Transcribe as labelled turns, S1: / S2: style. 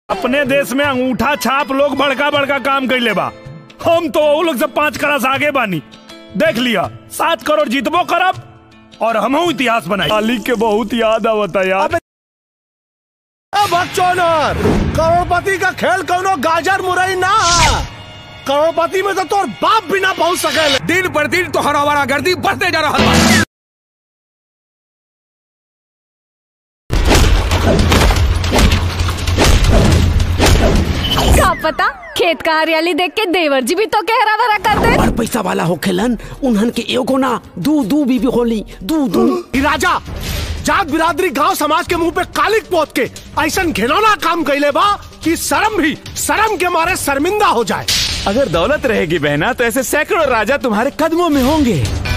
S1: अपने देश में अंगूठा छाप लोग बड़का बड़का काम कैले बा हम तो वो लोग से पांच करोड़ से आगे बानी देख लिया सात करोड़ जीतबो करब और हमहू इतिहास बनाई मालिक के बहुत याद आवता यार
S2: बच्चोनर करोड़पति का खेल कौनो गाजर मुरई ना है। करोड़पति में तो तोर बाप भी ना पहुंच सके
S3: दिन पर दिन तो हरावारा गर्दी बढ़ते जा रहा है
S4: का पता खेत का हरियाली देख के देवर जी भी तो कहरा भरा कर दे
S5: बड़ पैसा वाला होखेलन उन्हन के एगो ना दू दू बीबी होली दू दू
S2: ई राजा जात बिरादरी गांव समाज के मुंह पे कालिक पोत के ऐसा घिनौना काम कैले बा कि शर्म भी शर्म के मारे शर्मिंदा हो जाए
S6: अगर दौलत रहेगी बहना तो ऐसे सैकड़ों राजा तुम्हारे कदमों में होंगे